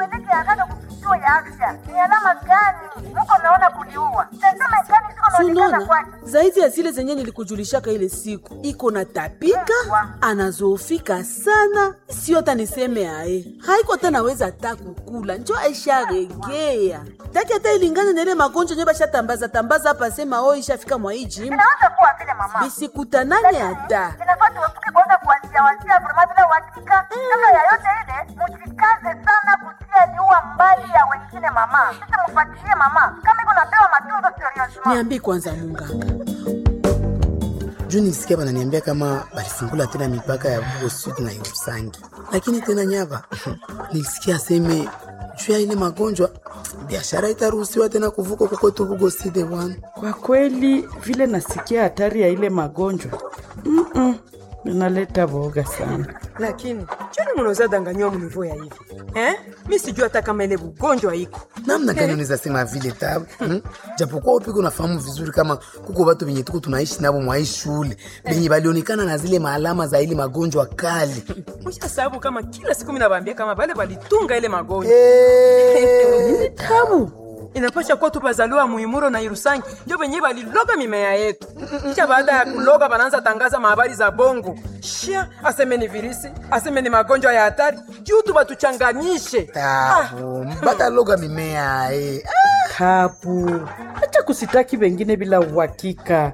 Mupeleke haraka kituo ya afya. Ni alama gani mko naona kuliua? Tazama gani ziko naonekana Sunona, kwake. zaidi ya zile zenye nilikujulishaka ile siku, iko na tapika, anazofika sana, sio hata niseme aye, haiko hata naweza hata kukula, njo aisharegea taki hata ilingane na ile magonjwa nyo bashatambaza tambaza hapa, sema o ishafika mwa hii jimu, Inaweza kuwa vile mama. bisikutanane hata Inafaa tuepuke kwanza kuwazia wazia vrema bila uhakika. Kabla ya yote ile, mujikaze sana kutia liua mbali ya wengine mama. Sasa mfuatilie mama. Kama iko napewa matunzo seriousement. niambi kwanza munganga juu nilisikia bananiambia kama balisingula tena mipaka ya Bugo Sud na Irusangi, lakini tena nyava nilisikia aseme juu ya ile magonjwa biashara itaruhusiwa tena kuvuka kokoto Bugo Sud bwana. Kwa kweli vile nasikia hatari ya ile magonjwa Mm-mm, inaleta boga sana. lakini choni munaweza danganywa munivo ya hivi eh? mi sijui hata kama ile ugonjwa iko namna gani unaweza sema vile tabu hmm? japokuwa upiko unafahamu vizuri kama kuko watu venye tuko tunaishi navo mwa hii shule venye balionekana na zile maalama za ile magonjwa kali musha sababu kama kila siku minabambia kama bale balitunga ile magonjwa Eh, tabu inapasha kuwa tu bazaliwa muimuro na irusangi ndio venye baliloga mimea yetu kisha baada ya kuloga banaanza tangaza mahabari za bongo shia aseme ni virisi aseme ni magonjwa ya hatari juu tu batuchanganyishe tabu mpaka loga mimea eh. Tabu, acha kusitaki wengine bila uhakika.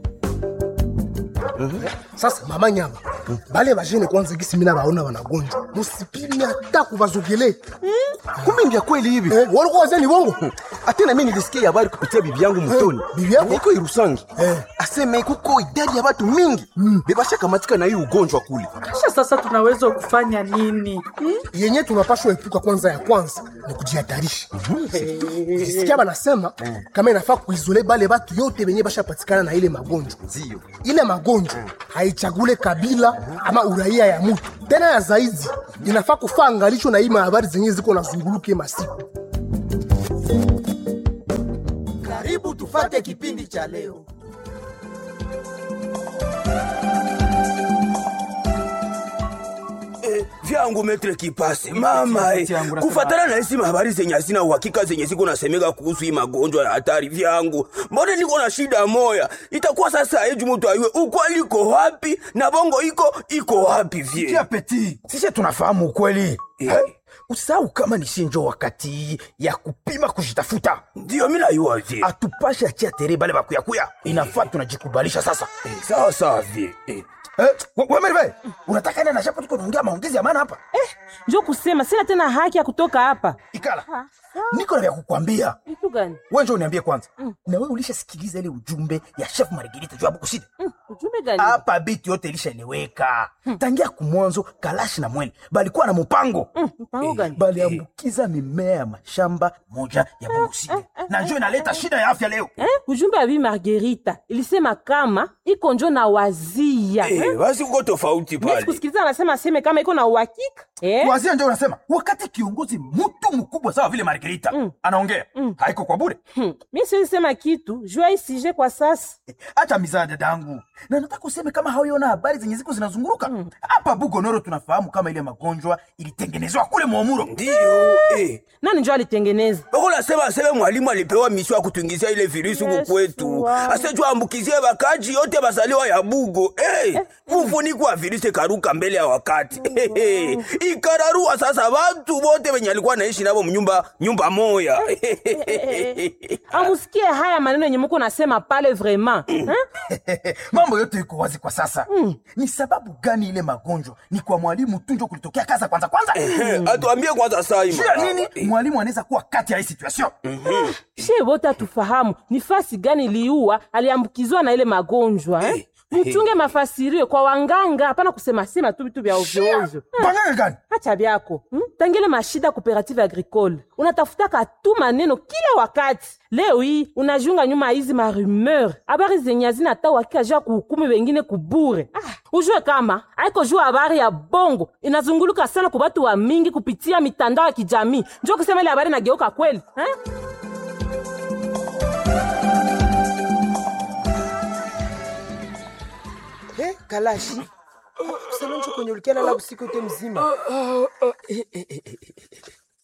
sasa mama nyama bale bajene kwanza gisi mina baona wanagonjwa musipimi hata kubazogelea kumbe ndia kweli hivi eh, walikuwa wazee ni bongo atena mi nilisikia habari kupitia bibi yangu mtoni bibi yako? iko irusangi Eh. aseme kuko idadi ya watu mingi bebashakamatika na hii ugonjwa kule Kisha sasa tunaweza kufanya nini? yenye tunapashwa epuka kwanza ya kwanza ni kujihatarisha sikia banasema kama inafaa kuizole bale batu yote benye bashapatikana na ile magonjwa ndio ile magonjwa haichagule kabila ama uraia ya mutu tena ya zaidi inafaa kufaa angalisho na hii mahabari zenye ziko na zunguluke masiku Karibu tufate kipindi cha leo. vyangu metre kipasi mama eh, kufatana na hisi habari zenye hazina uhakika zenye ziko nasemeka kuhusu hii magonjwa ya hatari vyangu mbona niko na shida moya itakuwa sasa eju mutu ayue ukweli iko wapi na bongo iko iko wapi Tia vie peti, sisi tunafahamu ukweli. Eh. Eh, Usisahau kama ni shinjo wakati ya kupima kujitafuta. ndiyo mi nayua vie Atupashe achia tere bale bakuyakuya. Inafaa tunajikubalisha sasa. Eh, sawa sawa vie eh. Eh, we- we Merve, unataka enda na shapa tuko naongea maongezi ya maana hapa? njo kusema sina tena haki ya kutoka hapa. Ikala. Niko na vya kukwambia. Kitu gani? Wewe njoo uniambie kwanza. Na wewe ulishasikiliza ile ujumbe ya Chef Margarita juu ya Bukusidi? Mm, Ujumbe gani? hapa bitu yote ilishaeleweka tangia kumwanzo kalashi na mwene balikuwa na mpango Mm, Mpango gani? baliambukiza mimea ya mashamba moja ya bunguside na njo inaleta shida ya afya leo Eh, ujumbe ya Bi Margarita ilisema kama iko njo na wazia Eh, eh? basi kuko tofauti Mimi pale sikusikiliza anasema aseme kama iko na uhakika eh? wazia njo unasema wakati kiongozi mtu mkubwa sawa vile margarita anaongea haiko kwa bure Hmm. Mi siwezi sema kitu jua isije kwa sasa. hata mizaa dadangu na nataka useme kama hauiona habari zenye ziko zinazunguruka hapa bugonoro tunafahamu kama ile magonjwa ilitengenezwa kule mwamuro ndiyo eh. Nani njo alitengeneza? bako nasema aseme mwalimu alipewa misio ya kutuingizia ile virusi huku Yesu kwetu wangu. asejua ambukizie bakaji yote basaliwa ya bugo hey, mfuniko wa virusi karuka mbele ya wakati hey, ikararua sasa watu wote wenye alikuwa naishi navo mnyumba nyumba moya Amusikie haya maneno yenye muko nasema pale vraiment. Eh? mambo yote iko wazi kwa sasa ni sababu gani ile magonjwa ni kwa mwalimu tu njo kulitokea kaza kwanza kwanza atuambie kwanza sai juu ya nini mwalimu anaweza kuwa kati ya hii situation She wote atufahamu ni fasi gani liua aliambukizwa na ile magonjwa eh? Muchunge mafasirio kwa wanganga, hapana kusema sema tu vitu vya ovyo ovyo. banganga gani Acha byako hmm? Tangile mashida cooperative agricole unatafutaka tu maneno kila wakati. Leo hii unajiunga nyuma ya hizi marumeur, habari zenye hazina hata uhakika juu ya kuhukumu wengine kubure. Ah, ujue kama haiko juu habari ya bongo inazunguluka sana kwa watu wa mingi kupitia mitandao ya kijamii, njo kusema ile habari nageuka kweli eh? Eh, kalashi salonjo kwenye ulikiala la usiku yote mzima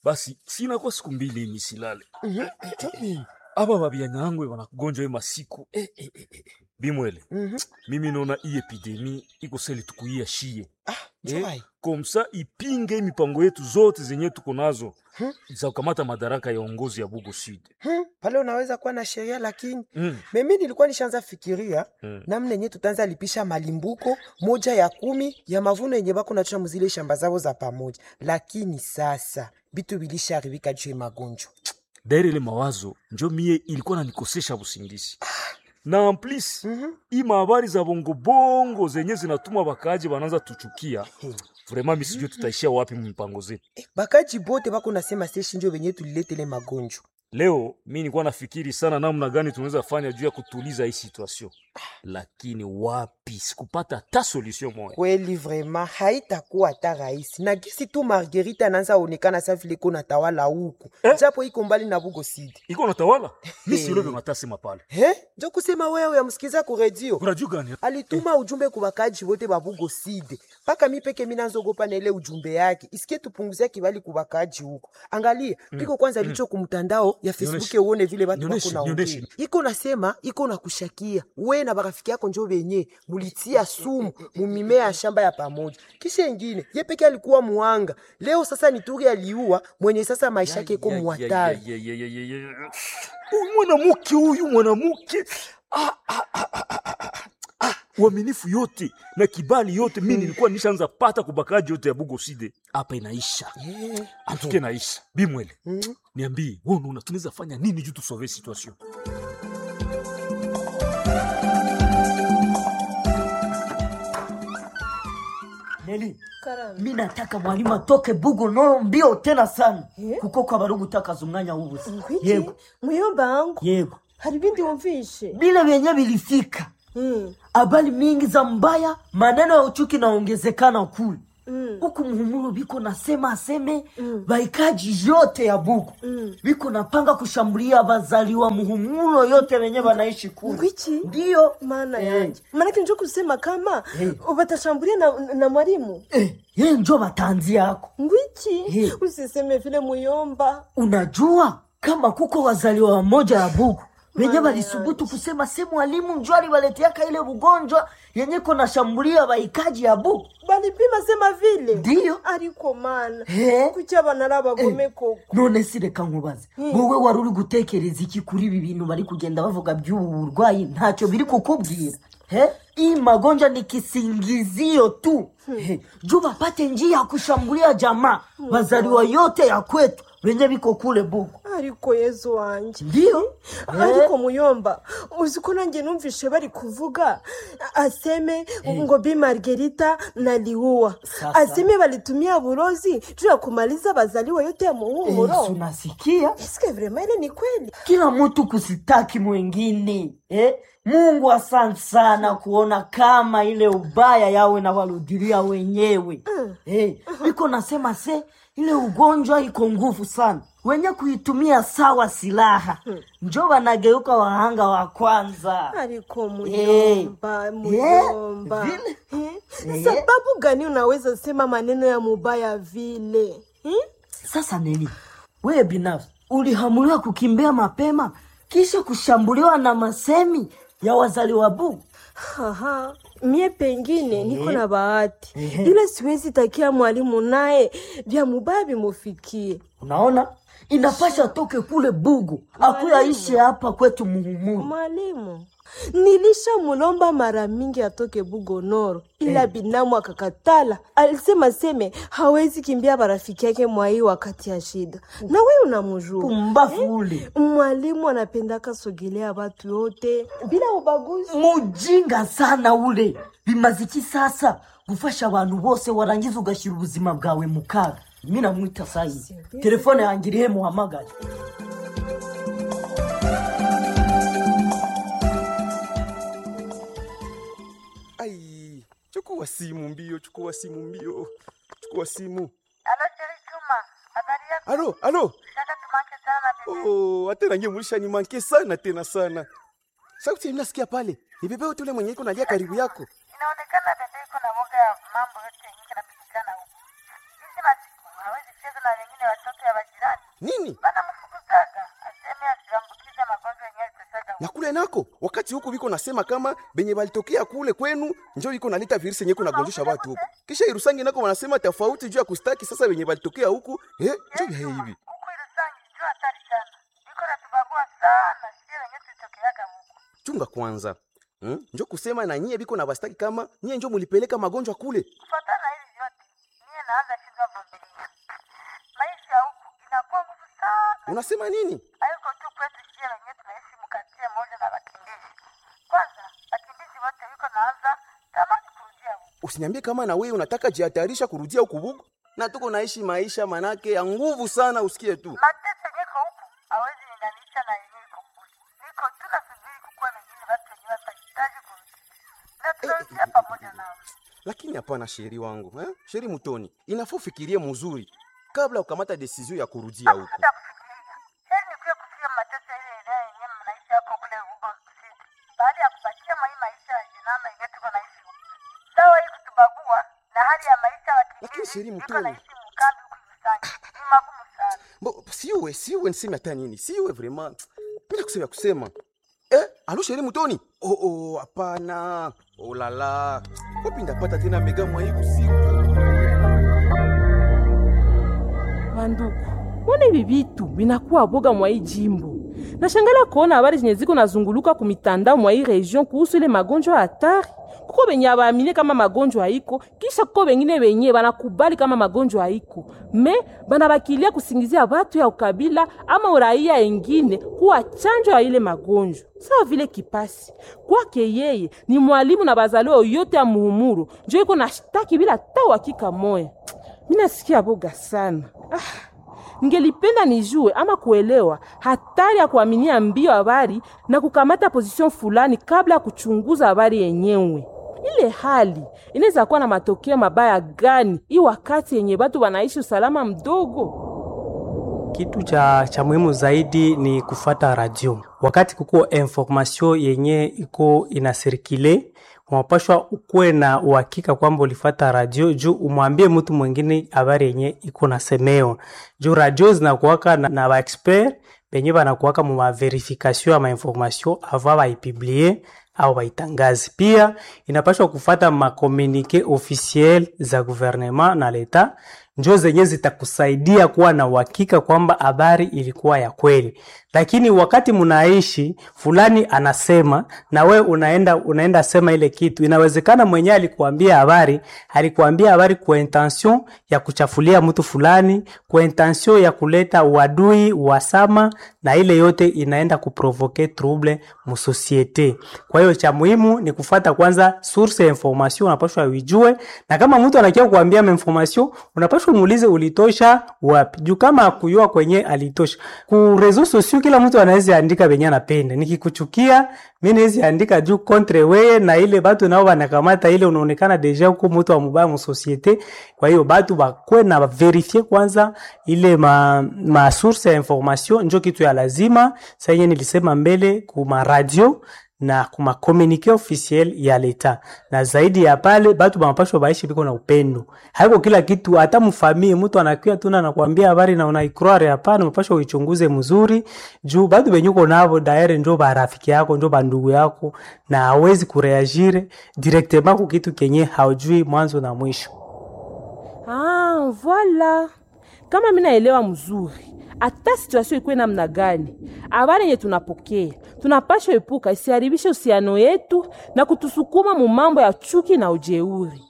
basi sinakuwa siku mbili hii nisilale aba babyanyanwe banakugonjwa hii masiku bimwele mimi naona hii epidemi iko seli tukuia shie Njoi. komsa ipinge mipango yetu zote zenye tuko nazo za kukamata madaraka ya uongozi ya Bugo Sud. Hmm, pale unaweza kuwa na sheria lakini Mm. mimi nilikuwa nishaanza fikiria Mm. namna yenye tutaanza lipisha malimbuko moja ya kumi ya mavuno yenye bako nachua muzile shamba zao za pamoja, lakini sasa bitu bilisharibika juu ya magonjwa. Daire ile mawazo njo mie ilikuwa nanikosesha busingizi na en plus hii mahabari za bongo bongo zenye zinatuma bakaji bananza tuchukia vraiment mi sijue tutaishia wapi mpango zetu. Bakaji bote bako nasema seshi njo benye tuliletele magonjwa. Leo mi nilikuwa nafikiri sana namna gani tunaweza fanya juu ya kutuliza hii situation, lakini wapi, sikupata hata solution moja. Kweli vrema haitakuwa hata rahisi, na gisi tu Margarita anaanza onekana sa vile iko natawala huku japo iko mbali na Bugo City. Iko natawala mi Eh. silobe matasema pale He? Njo kusema wewe yamsikiza ku radio. Radio gani? Alituma ujumbe ku bakaji wote ba Bugo City. Paka mi peke mina nzogopa na ile ujumbe yake. Isikie tupunguzia kibali ku bakaji huko. Angalia, Mm. piko kwanza Mm. licho kumtandao ya Facebook Nionyeshe. uone vile watu wako Nionyeshe, na nionyeshe. ongea. Iko nasema iko na kushakia. We na barafiki yako njo benye mulitia sumu mumimea ya shamba ya pamoja. Kisha ingine, ye peke alikuwa muanga. Leo sasa ni turi aliua mwenye sasa maisha yake iko muhatari. Ya, ya, ya, ya, ya, ya. Huyu mwanamke huyu mwanamke ah, ah, ah, ah, ah, ah, ah. uaminifu yote na kibali yote mi nilikuwa nishaanza pata kubakaji yote ya Bugo Side hapa inaisha antuke naisha bimwele niambie wewe unaona tunaweza fanya nini juu tusove situation Neli, mi nataka mwalimu atoke bugo noro mbio tena sana kuko kwa barugu utakaza umwanya w'ubusa yego muyomba wangu yego hari ibindi wumvishe bile vyenye vilifika habari mingi za mbaya maneno ya uchuki naongezekana kule huku muhumuro biko nasema aseme baikaji yote ya bugu biko napanga kushambulia bazaliwa muhumuro yote wenye banaishi kule ngwiki ndiyo maana Eh. yanje maanake njo kusema kama watashambulia na, na mwalimu ye njo batanzi yako ngwiki usiseme vile muyomba unajua kama kuko wazaliwa wamoja ya bugu wenye balisubutu kusema se mwalimu njo aliwaleteaka ile ugonjwa yenye kona shambulia baikaji ya bugu balipima sema vile ndiyo ariko mana Eh. kuki abana ari abagome koko none si reka nkubaze wowe wari uri gutekereza iki kuri ibi bintu bari kugenda bavuga by'ubu burwayi ntacyo biri kukubwira He? hii magonjwa ni kisingizio tu He, juu bapate njia ya kushambulia jamaa wazaliwa yote ya kwetu wenye biko kule bugu ariko yezu wanje ndiyo ariko muyomba uziko nanjye numvishe bari kuvuga aseme ngo bi margerita na liua Sasa. aseme balitumia burozi juu ya kumaliza bazaliwa yote ya Eh, muhumuro si unasikia eske vrema ile ni kweli kila mtu kusitaki mwingine eh? mungu asante sana kuona kama ile ubaya yawe na warudilia wenyewe eh, iko nasema se ile ugonjwa iko nguvu sana wenye kuitumia sawa silaha njo wanageuka wahanga wa kwanza ariko Eh, muyomba eh, muyomba vile. Eh, Eh. sababu gani unaweza sema maneno ya mubaya vile Hmm? sasa nini wewe binafsi ulihamuliwa kukimbia mapema kisha kushambuliwa na masemi ya wazaliwa bugu Haha, mie pengine niko Eh. na bahati Ehe. ila siwezi takia mwalimu naye vya mubaya vimufikie. unaona inapasha toke kule bugu akuyaishi hapa kwetu muhumuru Mwalimu, nilisha mulomba mara mingi atoke Bugonoro, ila Eh. binamu akakatala. Alisema seme hawezi kimbia barafiki yake mwai wakati ya shida, na we unamujua Pumbafu ule. Mwalimu anapendaka sogelea watu yote bila ubaguzi. mujinga sana ule bimaziki sasa gufasha abantu bose warangiza ugashyira ubuzima bwawe mu kaga mi namwita sayi telefone yanjye irihe muhamagare ai chukua simu mbio chukua simu mbio chukua simu Alo, Sheri Juma, habari yako? alo alo Shaka tumake sana bebe. oh, hata nange mulisha nimanke sana tena sana sauti mnasikia pale ni bebe wote ule mwenye iko nalia karibu yako Inaonekana bebe iko na woga ya mambo yote yenye yanapitikana huko. Hizi masiku hawezi cheza na wengine watoto ya majirani nini banamfukuzaga aseme asiambukize magonjwa yenyewe itasaga na kule nako wakati huku biko nasema kama benye balitokea kule kwenu njo iko naleta virusi yenye kunagonjesha watu huku kisha irusangi nako wanasema tofauti juu ya kustaki sasa benye balitokea huku eh, njo vya hivi juu hatari sana iko natubagua sana sie wenye tulitokeaga huku chunga kwanza hmm? njo kusema na nyie biko na bastaki kama nyie njo mulipeleka magonjwa kule kufatana hivi vyote niye naanza shindwa vumilia maisha huku inakuwa nguvu sana unasema nini haiko tu kwetu sie wenye tunaishi mkatie moja na wakimbizi kwanza wakimbizi wote wiko naanza tamani kurudia huku usiniambie kama na wewe unataka jihatarisha kurudia huku bugu na tuko naishi maisha manake ya nguvu sana usikie tu mateso niko huku hawezi linganisha na yenye iko kule niko tu nasubiri kukuwa mengine watu wenye watahitaji kurudi na tunarudia pamoja nao lakini hapana sheri wangu eh? sheri mutoni inafaa ufikirie mzuri kabla ukamata desizio ya kurudia huku heri nikuye kufia mateso ile eneo yenye mnaishi hapo kule huko kusidi baada ya kupatia mai maisha ya jinama yenye tuko naishi huku sawa hii kutubagua na hali ya maisha lakini sheri iko mutoni naishi mkambi huku Irusangi ni magumu sana Bo, siwe siwe niseme hata nini siwe vraiment bila kusema kusema eh, alo sheri mutoni oh, oh, hapana oh, lala wapi ndapata tena mega mwai usiku banduku mbona hivi vitu vinakuwa boga mwa hii jimbo nashangala kuona habari zenye ziko nazunguluka ku mitandao mwa hii region kuhusu ile magonjwa hatari kuko benye abaamini kama magonjwa haiko kisha kuko bengine benye banakubali kama magonjwa haiko me banabakilia kusingizia batu ya ukabila ama uraia engine kuwa chanjo ya ile magonjwa sawa vile kipasi kwake yeye ni mwalimu na bazaliwa yote ya muhumuru njo iko na shtaki bila ta uhakika moya minasikia boga sana ah. Ningelipenda nijue ama kuelewa hatari ya kuaminia mbio habari na kukamata position fulani kabla ya kuchunguza habari yenyewe. Ile hali inaweza kuwa na matokeo mabaya gani hii wakati yenye batu wanaishi usalama mdogo? Kitu cha, cha muhimu zaidi ni kufata radio wakati kuko information yenye iko inasirikile unapashwa ukuwe na uhakika kwamba ulifata radio juu umwambie mtu mwingine habari yenye iko nasemewa juu radio zinakuwaka na, na baexpert benye banakuwaka mu maverification ya mainformation avant baipiblie au baitangazi. Pia inapashwa kufata makomunike officiel za gouvernement na leta njo zenye zitakusaidia kuwa na uhakika kwamba habari ilikuwa ya kweli. Lakini wakati mnaishi fulani anasema na we unaenda unaenda sema ile kitu, inawezekana mwenyewe alikuambia habari, alikuambia habari kwa intention ya kuchafulia mtu fulani, kwa intention ya kuleta uadui, uhasama, na ile yote inaenda kuprovoke trouble mu societe. Kwa hiyo cha muhimu ni kufata kwanza source ya information, unapaswa uijue, na kama mtu anakia kuambia information, unapaswa muulize ulitosha wapi, juu kama akuyua kwenye alitosha ku reseaux sociaux kila mtu anaweza andika venye anapenda. Nikikuchukia mimi naweza andika juu contre wewe, na ile batu nao wanakamata ile, unaonekana deja huko mtu wa mubaya mu societe. Kwa hiyo batu bakwe na verifie kwanza ile ma, ma source ya information, njo kitu ya lazima. Sasa yenye nilisema mbele kuma radio na kuma communique officiel ya leta, na zaidi ya pale batu banapashwa baishi biko na upendo. Haiko kila kitu, hata mfamie mtu anakuya tuna anakuambia habari na unaikroare, hapana, unapashwa uichunguze mzuri, juu batu benyuko nabo daire njo barafiki yako njo bandugu yako, na hawezi kureagire directement ku kitu kenye haujui mwanzo na mwisho. Ah, voilà. Kama mimi naelewa mzuri hata situation ikuwe namna gani, habari yenye tunapokea tunapasha epuka isiharibishe uhusiano yetu na kutusukuma mu mambo ya chuki na ujeuri.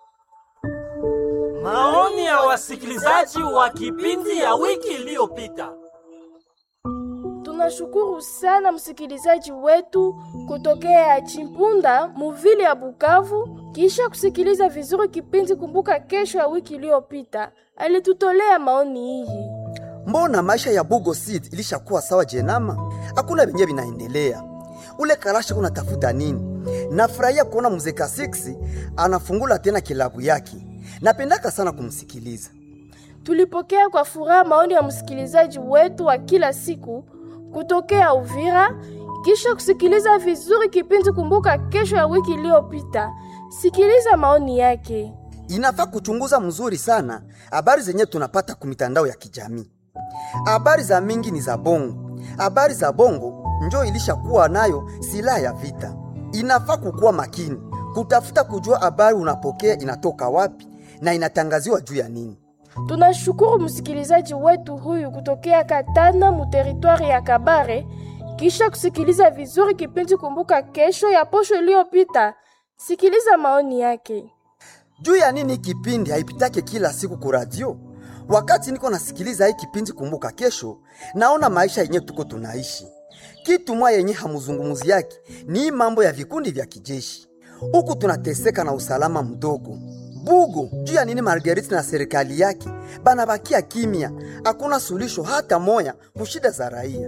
Maoni ya wasikilizaji wa kipindi ya wiki iliyopita. Tunashukuru sana msikilizaji wetu kutokea Chimpunda muvili ya Bukavu, kisha kusikiliza vizuri kipindi Kumbuka Kesho ya wiki iliyopita. Alitutolea maoni hii. Mbona maisha ya Bugo City ilishakuwa sawa jenama? Hakuna venye vinaendelea. Ule Karasha unatafuta nini? Nafurahia kuona mzee Kasiksi anafungula tena kilabu yake. Napendaka sana kumsikiliza. Tulipokea kwa furaha maoni ya msikilizaji wetu wa kila siku kutokea Uvira, kisha kusikiliza vizuri kipindi Kumbuka Kesho ya wiki iliyopita. Sikiliza maoni yake. inafaa kuchunguza mzuri sana habari zenye tunapata kumitandao ya kijamii. Habari za mingi ni za bongo, habari za bongo njo ilishakuwa nayo silaha ya vita. Inafaa kukuwa makini kutafuta kujua habari unapokea inatoka wapi na inatangaziwa juu ya nini. Tunashukuru msikilizaji wetu huyu kutokea Katana mu teritwari ya Kabare, kisha kusikiliza vizuri kipindi Kumbuka Kesho ya posho iliyopita. Sikiliza maoni yake. juu ya nini kipindi haipitake kila siku ku radio. Wakati niko nasikiliza hii kipindi Kumbuka Kesho, naona maisha yenye tuko tunaishi. Kitu mwa yenye hamuzungumuzi yake ni hii mambo ya vikundi vya kijeshi, huku tunateseka na usalama mdogo. Bugo, juu ya nini Marguerite na serikali yake banabakia kimya, hakuna suluhisho hata moya kushida za raia.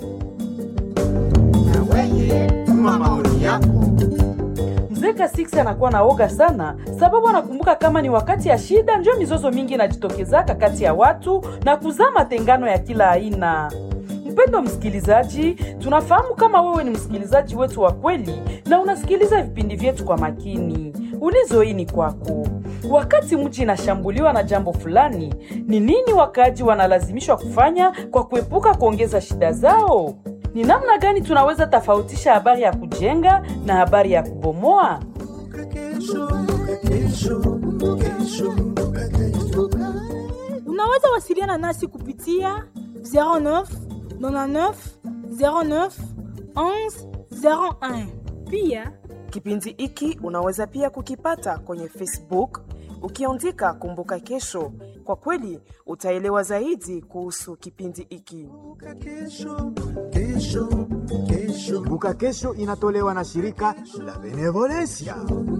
Tuma maoni yako. Mzeka Six anakuwa na oga sana sababu anakumbuka kama ni wakati ya shida ndio mizozo mingi inajitokezaka kati ya watu na kuzaa matengano ya kila aina. Mpendo msikilizaji, tunafahamu kama wewe ni msikilizaji wetu wa kweli na unasikiliza vipindi vyetu kwa makini. Ulizo hii ni kwako. Wakati mji inashambuliwa na jambo fulani, ni nini wakaaji wanalazimishwa kufanya kwa kuepuka kuongeza shida zao? Ni namna gani tunaweza tofautisha habari ya kujenga na habari ya kubomoa? Unaweza wasiliana nasi kupitia 09 99 09 11 01. Pia Kipindi hiki unaweza pia kukipata kwenye Facebook ukiandika Kumbuka Kesho. Kwa kweli utaelewa zaidi kuhusu kipindi hiki. Kumbuka Kesho inatolewa na shirika la Benevolencia.